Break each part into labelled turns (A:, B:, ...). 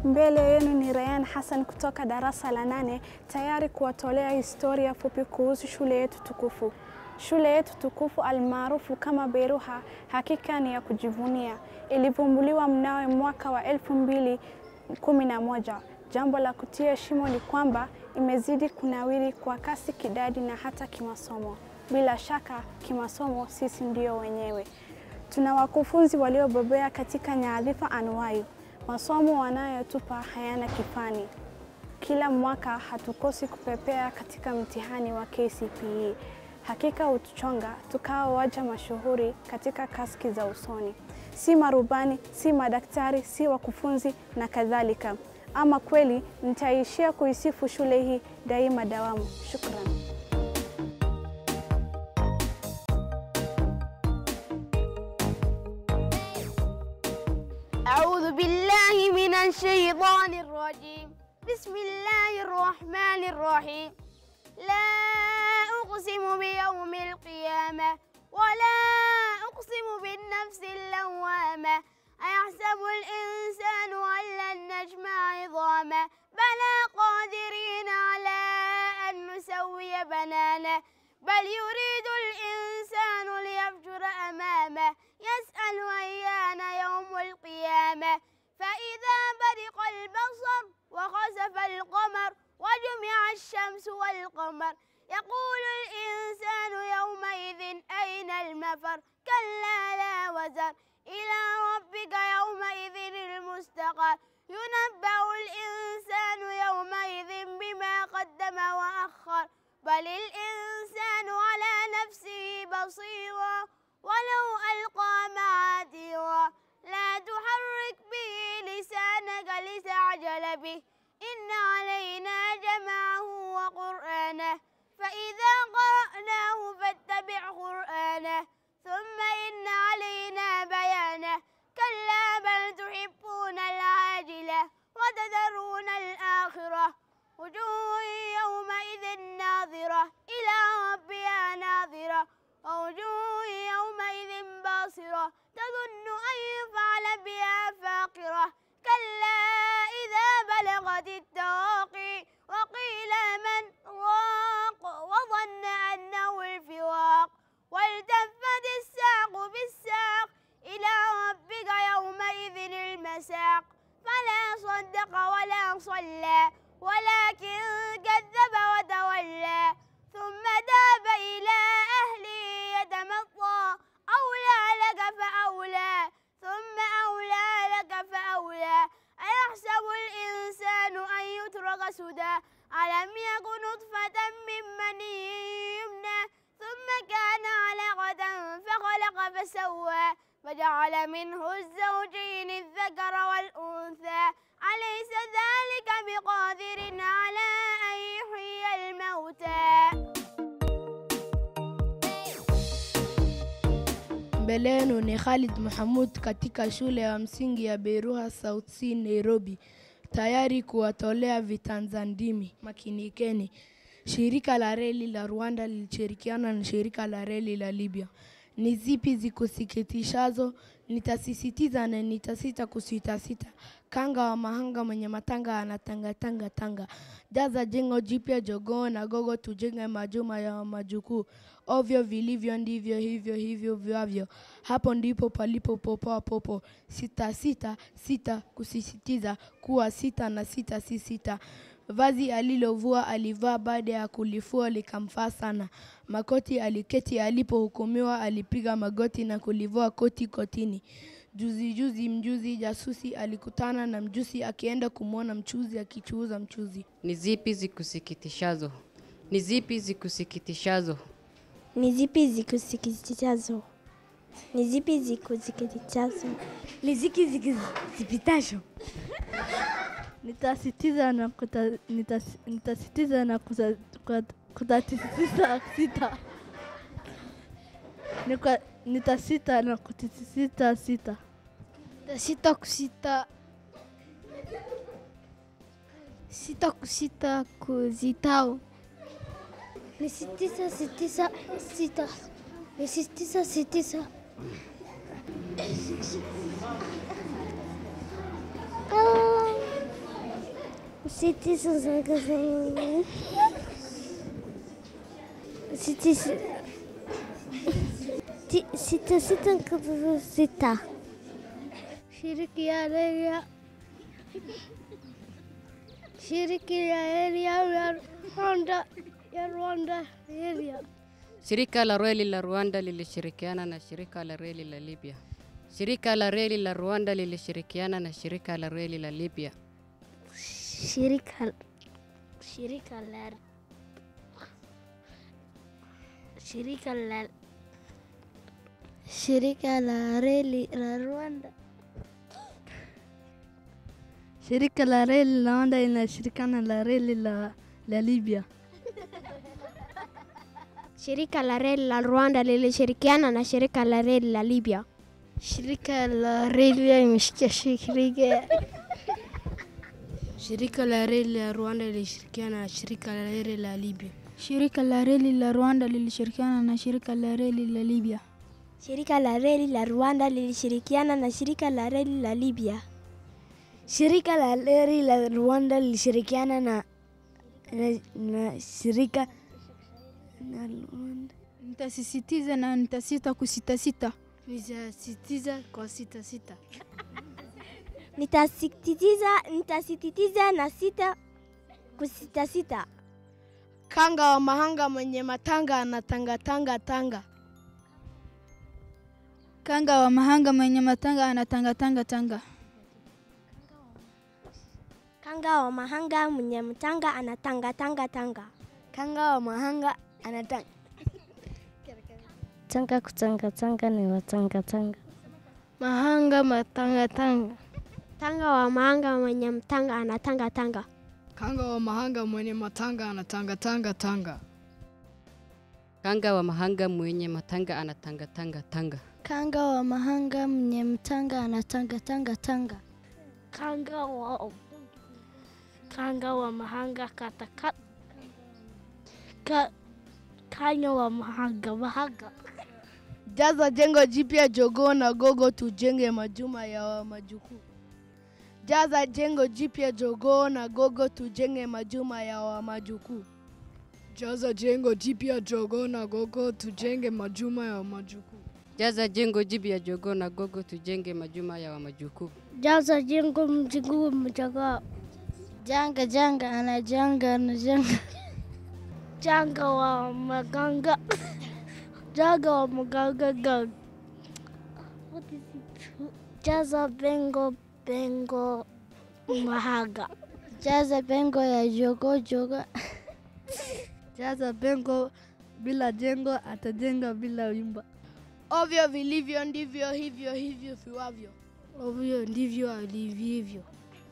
A: Mbele yenu ni Rayhan Hassan kutoka darasa la nane tayari kuwatolea historia fupi kuhusu shule yetu tukufu. Shule yetu tukufu almaarufu kama Beruha hakika ni ya kujivunia. Ilivumbuliwa mnawe mwaka wa elfu mbili kumi na moja. Jambo la kutia heshima ni kwamba imezidi kunawiri kwa kasi kidadi na hata kimasomo. Bila shaka kimasomo sisi ndio wenyewe. Tuna wakufunzi waliobobea katika nyadhifa anuwai. Masomo wanayotupa hayana kifani. Kila mwaka hatukosi kupepea katika mtihani wa KCPE. Hakika hutuchonga tukawa waja mashuhuri katika kaski za usoni, si marubani, si madaktari, si wakufunzi na kadhalika. Ama kweli nitaishia kuisifu shule hii daima dawamu. Shukran.
B: أعوذ بالله من الشيطان الرجيم بسم الله الرحمن الرحيم لا أقسم بيوم القيامة ولا أقسم بالنفس اللوامة أيحسب الإنسان أن لن نجمع عظامه بلى قادرين على أن نسوي بنانه بل يريد الإنسان ليفجر أمامه يسأل أيان يوم القيامة فإذا برق البصر وخسف القمر وجمع الشمس والقمر يقول الإنسان يومئذ أين المفر كلا لا وزر إلى ربك يومئذ المستقر ينبأ الإنسان يومئذ بما قدم وأخر بل الإنسان على نفسه بصيرا ولو ألقى معاذيرا لا تحرك به لسانك لتعجل به إن علينا جمعه وقرآنه فإذا قرأناه فاتبع قرآنه ثم إن علينا بيانه كلا بل تحبون العاجلة وتذرون الآخرة وجوه يومئذ ناظرة إلى ربها ناظرة ووجوه يومئذ باصرة تظن أن يفعل بها فاقرة كلا إذا بلغت التراقي وقيل من راق وظن أنه الفراق والتفت الساق بالساق إلى ربك يومئذ المساق فلا صدق ولا صلى ولكن كذب وتولى ثم ذهب إلى أهله يتمطى أولى لك فأولى ثم أولى لك فأولى أيحسب الإنسان أن يترك سدى ألم يكن نطفة من مني يمنى ثم كان علقة فخلق فسوى فجعل منه الزوجين الذكر والأنثى أليس ذلك بقادر على أن يحيي الموتى
C: Mbele yenu ni Khalid Mahamud katika shule ya msingi ya Beruha South C Nairobi, tayari kuwatolea vitanzandimi. Makinikeni. Shirika la reli la Rwanda lilishirikiana na shirika la reli la Libya. Ni zipi zikusikitishazo? Nitasisitiza na nitasita kusitasita. Kanga wa mahanga mwenye matanga anatangatanga tanga. Jaza jengo jipya jogoo na gogo, tujenge majuma ya majukuu. Ovyo vilivyo ndivyo hivyo hivyo vyavyo. Hapo ndipo palipo popoa popo. Sita sita sita kusisitiza kuwa sita na sita si sita. Vazi alilovua alivaa baada ya kulifua likamfaa sana. Makoti aliketi alipohukumiwa, alipiga magoti na kulivua koti kotini. Juzi juzi mjuzi jasusi alikutana na mjusi akienda kumwona mchuzi akichuuza mchuzi.
D: Ni zipi zikusikitishazo? Ni zipi zikusikitishazo?
E: Ni zipi zikusikitishazo? Ni zipi zikusikitishazo?
F: Ni zipi zikusikitishazo?
G: Nitasitiza na kuta, nitas, nitasitiza na kuta, kuta, kutasisitiza sita. Nika, nitasita na kutisisita sita.
F: Nitasita kusita sita kusita kuzitao.
E: Ni sitisa sitisa sita. Ni sitisa sitisa. Ah, ستة ستة ستة ستة ستة
F: Shiriki ya reli ya shiriki ya reli ya Rwanda ya Rwanda reli ya
D: Shirika la reli la Rwanda lilishirikiana na shirika la reli la Libya. Shirika la reli la Rwanda lilishirikiana na shirika la reli la Libya.
E: shirika shirika la shirika la
F: shirika la reli la Rwanda
G: Shirika la reli la Rwanda linashirikiana la reli la, la Libya.
E: shirika la reli la Rwanda lilishirikiana na shirika la reli la Libya.
F: shirika la reli imeshikia shirika
C: Shirika la reli la Rwanda lilishirikiana na shirika la reli la Libya.
F: shirika la reli la Rwanda lilishirikiana na shirika la reli la Libya
E: Shirika la reli la Rwanda lilishirikiana na shirika la reli la Libya.
F: shirika la reli la Rwanda lilishirikiana na na, na shirika na Rwanda
G: Nitasisitiza na nitasita kusitasita.
C: Nitasisitiza kwa sita sita.
E: Nitasisitiza nitasisitiza na sita kusita sita.
C: Kanga wa mahanga mwenye matanga anatangatanga tanga.
G: Kanga wa mahanga mwenye matanga anatangatanga tanga.
E: Kanga wa mahanga mwenye mtanga anatanga tanga tanga.
F: kanga wa mahanga anatanga
E: Tanga kutanga tanga ni watanga tanga.
F: mahanga matanga tanga
E: Tanga wa mahanga mwenye mtanga anatanga tanga.
C: Kanga wa mahanga mwenye matanga anatangatanga tanga.
D: Kanga wa mahanga mwenye matanga anatangatanga tanga.
F: kanga wa mahanga mwenye mtanga anatanga tanga tanga
E: Kanga wa kanga wa mahanga kata kata. Ka, kanya wa mahanga mahanga.
C: Jaza jengo jipya jogoo na gogo tujenge majuma ya wa majukuu. Jaza jengo jipya jogoo na gogo tujenge majuma ya wa majukuu. Jaza jengo jipya jogoo na gogo tujenge majuma ya wa majukuu.
D: Jaza jengo jipya jogoo na gogo tujenge majuma ya wa majukuu.
E: Jaza jengo mjiguu mjaga.
F: janga janga anajanga anajanga
E: Janga wa maganga. Janga wa maganga gang. What is it? Jaza bengo bengo mahaga.
F: jaza pengo ya jogo jogo
G: Jaza bengo bila jengo atajenga bila wimba.
C: Ovyo vilivyo ndivyo hivyo hivyo viwavyo.
G: Ovyo ndivyo alivyo.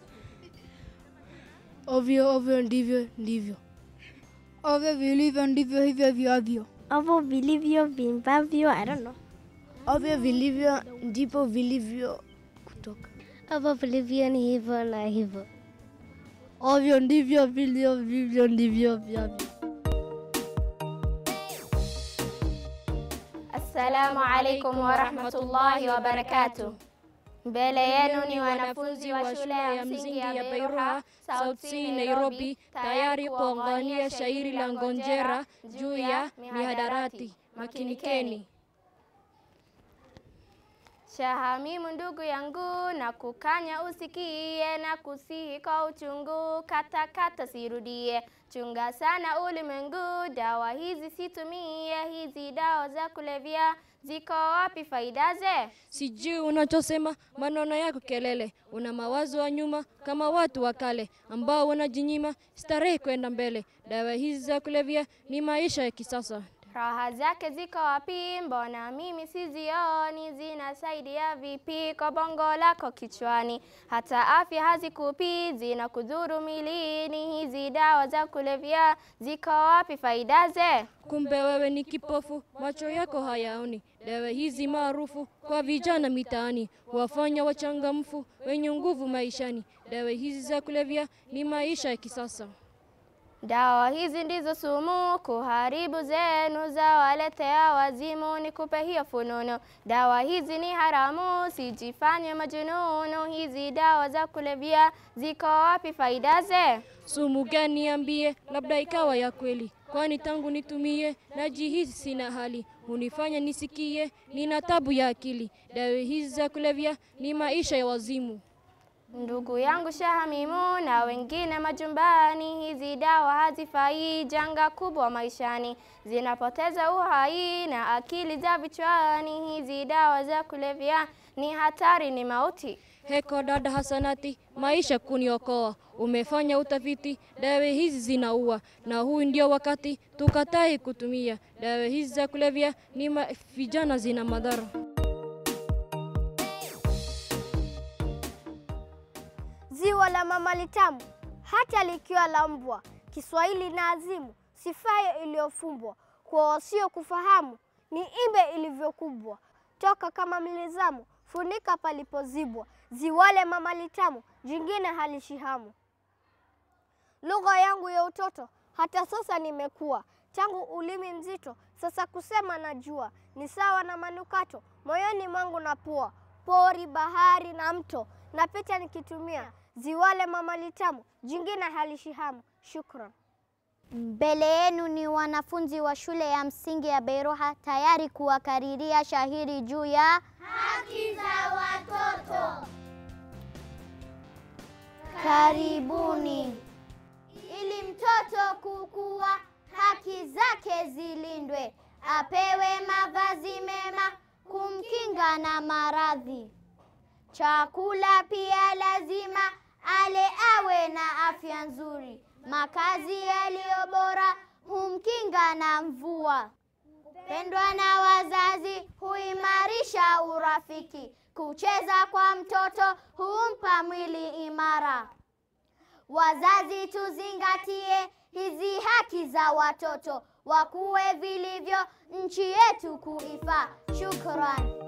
G: Ovyo ovyo ndivyo ndivyo. Ovyo vilivyo ndivyo hivyo viwavyo.
E: Hapo vilivyo vimbavyo, I don't know.
G: Ovyo vilivyo ndipo vilivyo kutoka.
E: Hapo vilivyo ni hivyo na hivyo.
G: Ovyo ndivyo vilivyo vivyo ndivyo vyavyo.
B: Assalamu alaikum warahmatullahi wabarakatuh. Mbele yenu ni wanafunzi wa shule ya msingi ya Beiruha, South C, Nairobi, tayari kuangalia shairi la Ngonjera juu ya mihadarati. Makinikeni. Shahamimu ndugu yangu, na kukanya usikie, na kusihi kwa uchungu, kata kata sirudie. Chunga sana ulimwengu, dawa hizi situmie, hizi dawa za kulevya ziko wapi faidaze?
H: Sijui unachosema, maneno yako kelele. Una mawazo ya nyuma kama watu wa kale ambao wanajinyima starehe kwenda mbele. Dawa hizi za kulevya ni maisha ya kisasa.
B: Raha zake ziko wapi? Mbona mimi sizioni? Zinasaidia vipi kwa bongo lako kichwani? Hata afya hazikupi, zinakudhuru milini. Hizi dawa za kulevya ziko wapi faidaze?
H: Kumbe wewe ni kipofu, macho yako hayaoni. Dawa hizi maarufu kwa vijana mitaani wafanya wachangamfu, wenye nguvu maishani. Dawa hizi za kulevya ni maisha ya kisasa.
B: Dawa hizi ndizo sumu kuharibu zenu, za waletea wazimu. Nikupe hiyo fununu, dawa hizi ni haramu, sijifanye majununu. Hizi dawa za kulevya ziko wapi faida ze?
H: Sumu gani niambie, labda ikawa ya kweli, kwani tangu nitumie najihisi sina hali, hunifanya nisikie nina tabu ya akili. Dawa hizi za kulevya ni maisha ya wazimu.
B: Ndugu yangu Shahamimu na wengine majumbani, hizi dawa hazifai, janga kubwa maishani, zinapoteza uhai na akili za vichwani. Hizi dawa za kulevya ni hatari, ni mauti.
H: Heko dada Hasanati, maisha kuniokoa. Umefanya utafiti, dawa hizi zinaua, na huu ndio wakati tukatai kutumia dawa hizi za kulevya. Ni ma- vijana zina madhara.
F: Ziwa la mama litamu hata likiwa la mbwa. Kiswahili na azimu, sifayo iliyofumbwa. Kwa wasio kufahamu ni imbe ilivyokubwa. Toka kama mlizamu, funika palipozibwa. Ziwale mama litamu, jingine halishihamu. Lugha yangu ya utoto hata sasa nimekuwa, tangu ulimi mzito sasa kusema najua. Ni sawa na manukato moyoni mwangu na pua, pori, bahari na mto napita nikitumia. Ziwale mama litamu, jingine halishihamu. Shukran.
I: Mbele yenu ni wanafunzi wa shule ya msingi ya Beiruha tayari kuwakariria shahiri juu ya
J: Haki za watoto.
I: karibuni. Ili mtoto kukua, haki zake zilindwe, apewe mavazi mema kumkinga na maradhi. Chakula pia lazima ale, awe na afya nzuri. Makazi yaliyo bora humkinga na mvua. Pendwa na wazazi huimarisha urafiki. Kucheza kwa mtoto humpa mwili imara. Wazazi tuzingatie hizi haki za watoto, wakuwe vilivyo nchi yetu kuifaa. Shukran.